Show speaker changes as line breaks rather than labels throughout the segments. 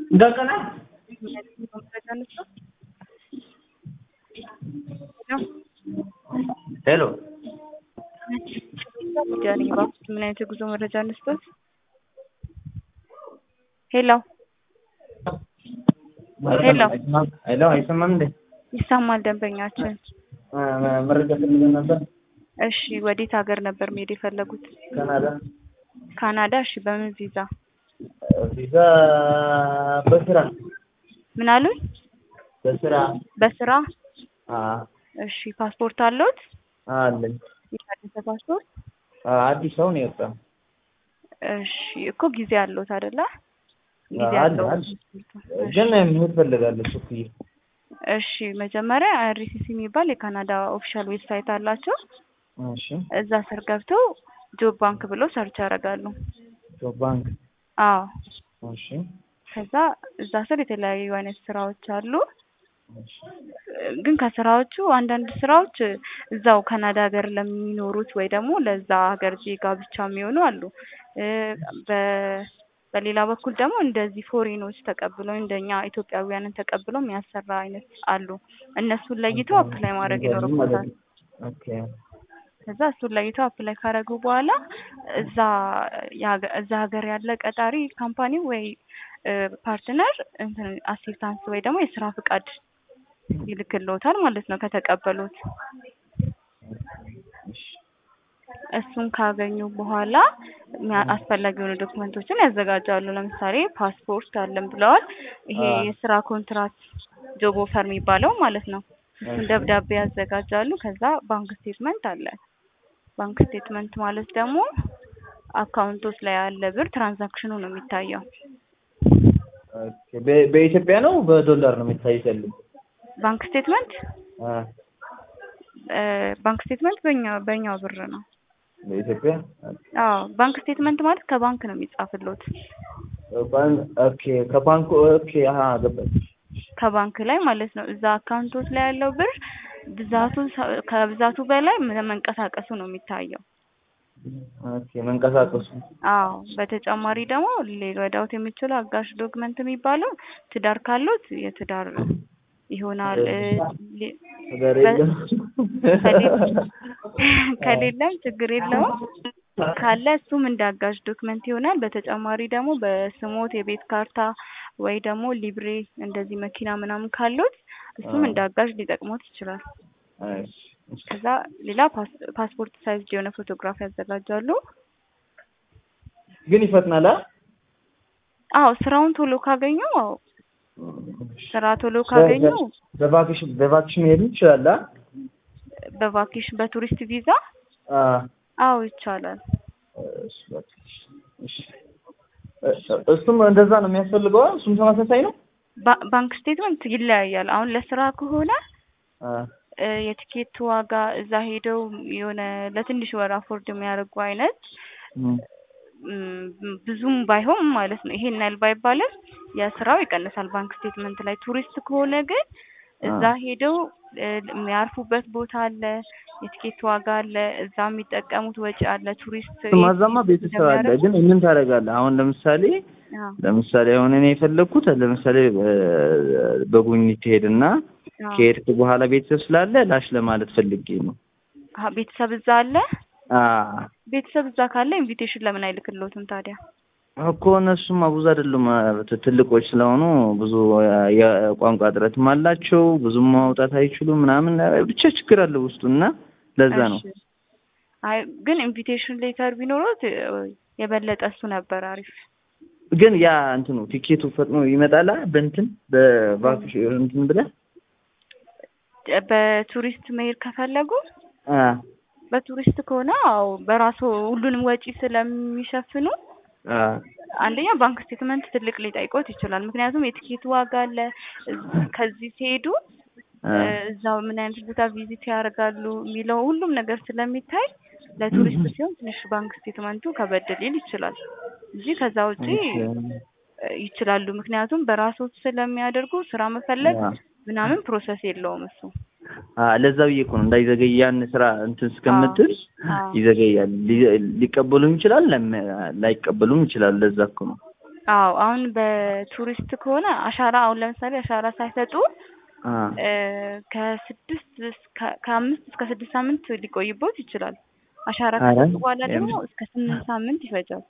እንደገና ሄሎ
ጃኒ እባክዎት ምን አይነት የጉዞ መረጃ እንስጥዎት? ሄሎ ሄሎ
ሄሎ አይሰማም እንዴ?
ይሰማል ደንበኛችን።
መረጃ ፈልገን ነበር።
እሺ ወዴት ሀገር ነበር መሄድ የፈለጉት?
ካናዳ
ካናዳ። እሺ በምን ቪዛ?
ቪዛ በስራ
ምን አሉኝ?
በስራ
በስራ።
አ-
እሺ ፓስፖርት አለዎት?
አለኝ
የታደሰ ፓስፖርት?
አ- አዲስ ሰው ነው የወጣው።
እሺ እኮ ጊዜ አለዎት አይደለ? ጊዜ
አለ
አለው።
አለ ግን መሄድ ፈልጋለሁ ሱፍዬ
እሺ መጀመሪያ አይአርሲሲ የሚባል የካናዳ ኦፊሻል ዌብሳይት አላቸው።
እሺ
እዛ ስር ገብተው ጆብ ባንክ ብለው ሰርች ያደርጋሉ።
ጆብ ባንክ
አዎ
እሺ
ከዛ እዛ ስር የተለያዩ አይነት ስራዎች አሉ።
እሺ
ግን ከስራዎቹ አንዳንድ ስራዎች እዛው ካናዳ ሀገር ለሚኖሩት ወይ ደግሞ ለዛ ሀገር ዜጋ ብቻ የሚሆኑ አሉ። እ በ- በሌላ በኩል ደግሞ እንደዚህ ፎሬኖች ተቀብለው እንደኛ ኢትዮጵያውያንን ተቀብለው የሚያሰራ አይነት አሉ። እነሱን ለይተው አፕላይ ማድረግ ይኖርበታል።
ኦኬ
ከዛ እሱን ለይተው አፕላይ ካደረጉ በኋላ እዛ የሀገ- እዛ ሀገር ያለ ቀጣሪ ካምፓኒ ወይ ፓርትነር እንትን አሲስታንስ ወይ ደግሞ የስራ ፍቃድ ይልክልዎታል ማለት ነው ከተቀበሉት። እሱን ካገኙ በኋላ ሚያ- አስፈላጊ የሆኑ ዶክመንቶችን ያዘጋጃሉ። ለምሳሌ ፓስፖርት አለን ብለዋል። ይሄ
አዎ።
የስራ ኮንትራት ጆብ ኦፈር የሚባለው ማለት ነው። እሱን ደብዳቤ ያዘጋጃሉ። ከዛ ባንክ ስቴትመንት አለ። ባንክ ስቴትመንት ማለት ደግሞ አካውንቶች ላይ ያለ ብር ትራንዛክሽኑ ነው የሚታየው።
ኦኬ በ- በኢትዮጵያ ነው በዶላር ነው የሚታየት ያለው?
ባንክ ስቴትመንት
አ
እ ባንክ ስቴትመንት በእኛ በእኛው ብር ነው።
በኢትዮጵያ
አዎ ባንክ ስቴትመንት ማለት ከባንክ ነው የሚጻፍልዎት።
ባንክ ኦኬ ከባንኩ ኦኬ አሀ ገባኝ።
ከባንክ ላይ ማለት ነው። እዛ አካውንቶች ላይ ያለው ብር ብዛቱ ሰ- ከብዛቱ በላይ ም- መንቀሳቀሱ ነው የሚታየው።
ኦኬ መንቀሳቀሱ
አዎ በተጨማሪ ደግሞ ሊረዳዎት የሚችለው አጋዥ ዶክመንት የሚባለው ትዳር ካሉት የትዳር ይሆናል። እ ሊ-
ነገር የለም።
ከሌለም ችግር የለውም። ካለ እሱም እንደ አጋዥ ዶክመንት ይሆናል። በተጨማሪ ደግሞ በስሞት የቤት ካርታ ወይ ደግሞ ሊብሬ እንደዚህ መኪና ምናምን ካሉት እሱም እንደ አጋዥ ሊጠቅሞት ይችላል።
እሺ፣ እሺ።
ከዛ ሌላ ፓስ- ፓስፖርት ሳይዝ የሆነ ፎቶግራፍ ያዘጋጃሉ።
ግን ይፈጥናል አ
አዎ ስራውን ቶሎ ካገኙ አዎ ስራ ቶሎ ካገኙ
በቫኬሽን በቫኬሽን መሄድ ይችላል አ
በቫኬሽን በቱሪስት ቪዛ
አ
አዎ ይቻላል።
እሺ፣ በቃ እሺ። እ- እሱም እንደዛ ነው የሚያስፈልገው አ? እሱም ተመሳሳይ ነው
ባ- ባንክ ስቴትመንት ይለያያል። አሁን ለስራ ከሆነ
አ
እ የቲኬት ዋጋ እዛ ሄደው የሆነ ለትንሽ ወር አፎርድ የሚያደርጉ አይነት
እም፣
ም፣ ብዙም ባይሆን ማለት ነው። ይሄን ያህል ባይባልም የስራው ይቀንሳል ባንክ ስቴትመንት ላይ። ቱሪስት ከሆነ ግን እዛ ሄደው እ የሚያርፉበት ቦታ አለ፣ የቲኬት ዋጋ አለ፣ እዛ የሚጠቀሙት ወጪ አለ። ቱሪስት
ማዛማ ቤተሰብ አለ። ግን ምን ታደርጋለህ? አሁን ለምሳሌ
አዎ፣
ለምሳሌ አሁን እኔ የፈለግኩት ለምሳሌ እ- በጉብኝት ትሄድና
አዎ።
ከሄድክ በኋላ ቤተሰብ ስላለ ላሽ ለማለት ፈልጌ ነው።
አሀ፣ ቤተሰብ እዛ አለ።
አ
ቤተሰብ እዛ ካለ ኢንቪቴሽን ለምን አይልክልዎትም ታዲያ?
እኮ እነሱማ ብዙ አይደሉም ት- ትልቆች ስለሆኑ ብዙ የ- የቋንቋ እጥረትም አላቸው። ብዙም ማውጣት አይችሉም ምናምን ብቻ ችግር አለ ውስጡ እና ለዛ ነው።
እሺ። አይ ግን ኢንቪቴሽን ሌተር ቢኖሩት እ የበለጠ እሱ ነበር አሪፍ።
ግን ያ እንትኑ ቲኬቱ ፈጥኖ ይመጣላ በእንትን በቫኬሽን እንትን ብለህ
በቱሪስት መሄድ ከፈለጉ
አ
በቱሪስት ከሆነ አዎ በራሱ ሁሉንም ወጪ ስለሚሸፍኑ
አ
አንደኛ ባንክ ስቴትመንት ትልቅ ሊጠይቆት ይችላል። ምክንያቱም የትኬት ዋጋ አለ። እዝ- ከዚህ ሲሄዱ
አ
እ እዛው ምን አይነት ቦታ ቪዚት ያደርጋሉ የሚለው ሁሉም ነገር ስለሚታይ ለቱሪስት ሲሆን ትንሽ ባንክ ስቴትመንቱ ከበድ ሊል ይችላል እንጂ ከዛ ውጪ እ ይችላሉ። ምክንያቱም በራሶት ስለሚያደርጉ ስራ መፈለግ
አ
ምናምን ፕሮሰስ የለውም እሱ።
አ ለዛ ብዬ እኮ ነው እንዳይዘገይ ያን ስራ እንትን እስከምትል
አዎ።
ይዘገያል። ሊ- ሊቀበሉም ይችላል ለም- ላይቀበሉም ይችላል። ለዛ እኮ ነው።
አዎ አሁን በቱሪስት ከሆነ አሻራ አሁን ለምሳሌ አሻራ ሳይሰጡ
አ
እ ከስድስት እስከ ከአምስት እስከ ስድስት ሳምንት ሊቆይቦት ይችላል። አሻራ
ኧረ
ከሰጡ በኋላ ደግሞ
የምር?
እስከ ስምንት ሳምንት ይፈጃል።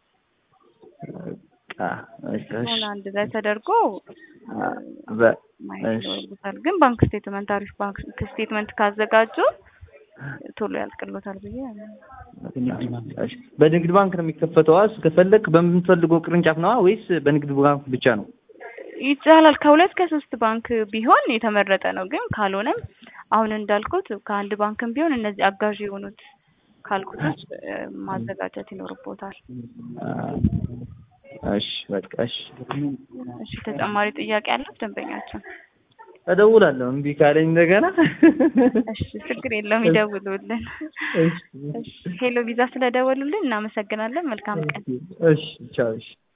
በቃ እሺ
ሆነ አንድ ላይ ተደርጎ
አ በ
ማየት
እሺ
ይኖርበታል። ግን ባንክ ስቴትመንት አሪፍ ባንክ ስቴትመንት ካዘጋጁ ቶሎ ያልቅሎታል ብዬ አምናለሁ።
እሺ በንግድ ባንክ ነው የሚከፈተው? አስ ከፈለክ በምትፈልገው ቅርንጫፍ ነዋ ወይስ በንግድ ባንክ ብቻ ነው?
ይቻላል ከሁለት ከሶስት ባንክ ቢሆን የተመረጠ ነው። ግን ካልሆነም አሁን እንዳልኩት ከአንድ ባንክም ቢሆን እነዚህ አጋዥ የሆኑት ካልኩቶች እ ማዘጋጀት ይኖርቦታል።
እሺ በቃ እሺ
እሺ ተጨማሪ ጥያቄ አለው ደንበኛችን?
እደውላለሁ እምቢ ካለኝ እንደገና
እሺ ችግር የለውም ይደውሉልን።
እሺ
እሺ ሄሎ ቪዛ ስለደወሉልን እናመሰግናለን። መልካም ቀን።
እሺ ቻው እሺ